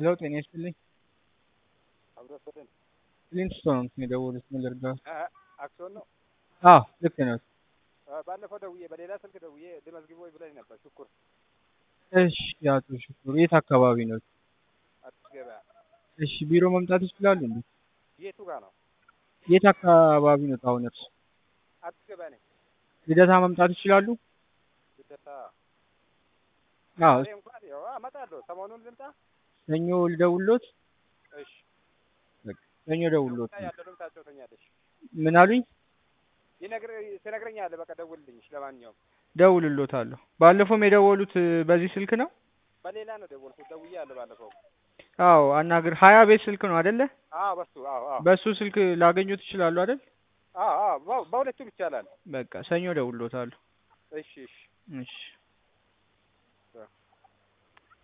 ሄሎ ጤና ይስጥልኝ። አብሮሰትን ሊንክስቶን ነው የደወሉት። ምን ልርዳዎት? አክሲዮን ነው። አዎ ልክ ነው። ባለፈው ደውዬ በሌላ ስልክ ደውዬ ልመዝግቦ ብለኝ ነበር። ሽኩር እሺ አቶ ሽኩር የት አካባቢ ነው? አዲስ ገበያ እሺ ቢሮ መምጣት ይችላሉ እንዴ? የቱ ጋር ነው? የት አካባቢ ነው አሁን እርሱ? አዲስ ገበያ ነኝ። ልደታ መምጣት ይችላሉ? ልደታ አዎ እኔ እንኳን ያው እመጣለሁ። ሰሞኑን ልምጣ። ሰኞ ልደውልዎት? እሺ ሰኞ ደውልዎት። ያለንም ታጫውተኛለሽ። ምን አሉኝ? ይነግር ትነግረኛለህ። በቃ ደውልልኝ። ለማንኛውም ደውልሎታለሁ። ባለፈውም የደወሉት በዚህ ስልክ ነው? በሌላ ነው ደወልኩት። ደውዬአለሁ ባለፈው። አዎ አናግር ሀያ ቤት ስልክ ነው አይደለ? አዎ በሱ አዎ አዎ በሱ ስልክ ላገኙት ይችላሉ አይደል? አዎ አዎ በ- በሁለቱም ይቻላል። በቃ ሰኞ ደውልሎታለሁ። እሺ እሺ እሺ